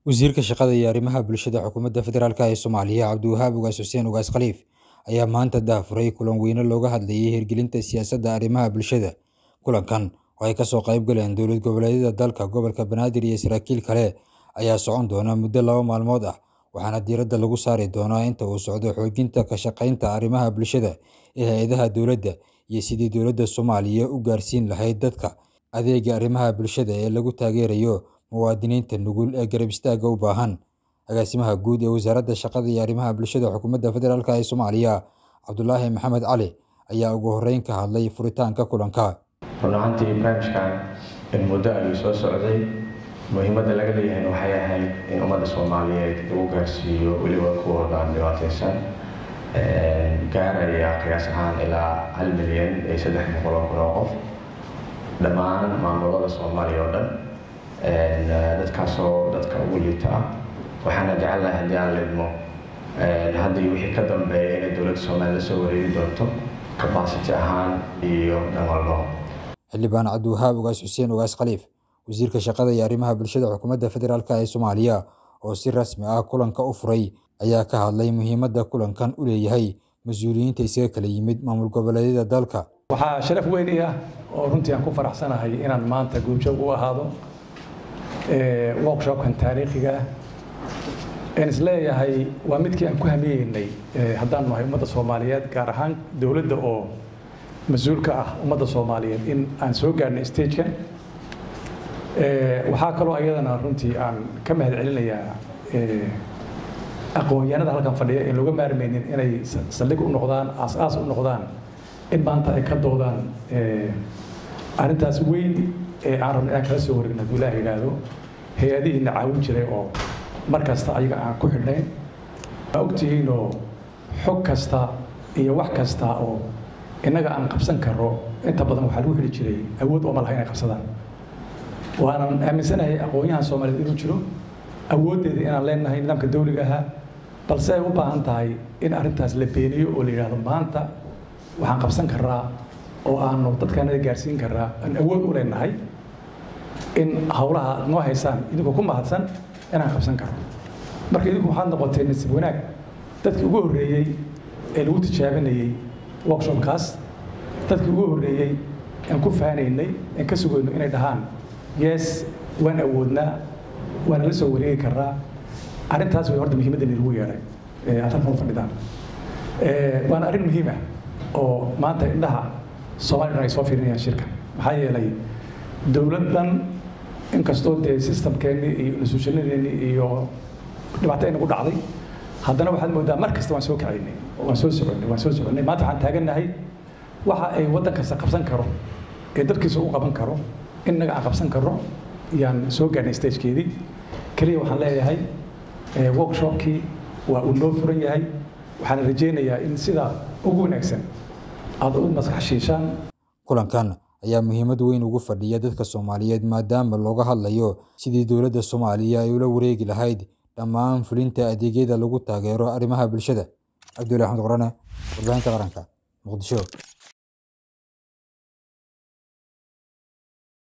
Wasiirka Shaqada iyo Arrimaha Bulshada Xukuumadda Federaalk ee Soomaaliya Cabdiwahaab Ugaas Xuseen Ugaas Khaliif ayaa maanta daahfuray kulan weyne looga hadlayay hirgelinta siyaasadda arrimaha bulshada. Kulankan oo ay kasoo qayb galeen dowlad goboleedyada dalka, gobolka Banaadir iyo saraakiil kale ayaa socon doona muddo laba maalmood ah, waxaana diiradda lagu saari doonaa inta uu socdo xoojinta ka shaqeynta arrimaha bulshada ee hay'adaha dowladda iyo sidii dowladda Soomaaliya u gaarsiin lahayd dadka adeegga arrimaha bulshada ee lagu taageerayo muwaadiniinta nugul ee garab istaagga u baahan. Agaasimaha Guud ee Wasaaradda Shaqada iyo Arrimaha Bulshada Xukuumadda Federaalk ee Soomaaliya Cabdulaahi Maxamed Cali ayaa ugu horreyn ka hadlay furitaanka kulanka. run ahaantii barnaamijkan in muddo ayuu soo socday muhiimadda laga leeyahayna waxay ahayd in ummadda soomaaliyeed lagu gaarsiiyo weliba kuwooda aan dhibaataysan gaaraya qiyaas ahaan ilaa hal milyan iyo saddex boqol oo kun oo qof dhammaan maamulada soomaaliya oo dhan dadkaasoo dadka ugu liita ah waxaana jecelnahay haddii aan lidmo haddii wixii ka dambeeya inay dowladda soomaaliya la soo wareegi doonto capacity ahaan iyo dhan walbo Xildhibaan Cabdiwahaab Ugaas Xuseen Ugaas Khaliif, Wasiirka Shaqada iyo Arrimaha Bulshada Xukuumadda Federaalk ee Soomaaliya oo si rasmi ah kulanka u furay, ayaa ka hadlay muhiimadda kulankan u leeyahay mas'uuliyiinta isaga kala yimid maamul goboleedyada dalka. waxaa sharaf weyn ii ah oo runtii aan ku faraxsanahay inaan maanta goobjoog u ahaado workshopkan taariikhiga ah aan isleeyahay waa midkii aan ku hamiyeynay haddaan nahay ummadda soomaaliyeed gaar ahaan dowladda oo mas-uul ka ah ummadda soomaaliyeed in aan soo gaarnay stagekan waxaa kaloo ayadana runtii aan ka mahad celinayaa aqoon-yahanada halkan fadhiya in looga maarmaynin inay saldhig u noqdaan aas-aas u noqdaan in maanta ay ka doodaan arrintaas weyn ee aan rabno inaan kala soo wareegno hadduu ilaah yidhaahdo hay-adihiina caawin jiray oo mar kasta ayaga aan ku xidhnayn waa ogtihiinoo xog kasta iyo wax kasta oo innaga aan qabsan karro inta badan waxaa lagu xidhi jiray awood oo ma laha inay qabsadaan waanan aaminsanahay aqoon-yahan soomaaliyeed inuu jiro awooddeeda inaan leenahay nidaamka dawliga ahaa balse ay u baahan tahay in arrintaas la beeniyo oo la yidhaahdo maanta waxaan qabsan karaa oo aanu dadkaanada gaarsiin karaa aan awood u leenahay in howlaha noo haysaan idinkoo ku mahadsan inaan qabsan karo marka idinku waxaad noqotay nasiib wanaag dadkii ugu horreeyey ee lagu tijaabinayey workshopkaas dadkii ugu horreeyey aan ku faanaynay aan ka sugayno inay dhahaan yes waan awoodnaa waana la soo wareegi karaa arrintaas way horta muhiimadda lagu yeedhay aad halkan u fadhidaan waana arrin muhiim ah oo maanta indhaha soomaliya ay soo fiirinayaan shirka maxaa yeelay dowladdan inkastoo dee systemkeennii iyo institutionadeennii iyo dhibaato ay nagu dhacday haddana waxaad moodaa mar kasta waan soo kacaynay waan soo soconnay waan soo soconnay maanta waxaan taagannahay waxa ay waddan kasta qabsan karo ee dadkiisa u qaban karo innaga aan qabsan karno yaan soo gaarnay stagekeedii keliya waxaan leeyahay workshopkii waa uu noo furan yahay waxaan rajaynayaa in sida ugu wanaagsan aada u maskaxshiishaan Kulankan ayaa muhiimad weyn ugu fadhiya dadka Soomaaliyeed maadaama looga hadlayo sidii dowladda Soomaaliya ay ula wareegi lahayd dhammaan fulinta adeegyada lagu taageero arrimaha bulshada. Cabdullaahi Axmed Qorane, Warbaahinta Qaranka, Muqdisho.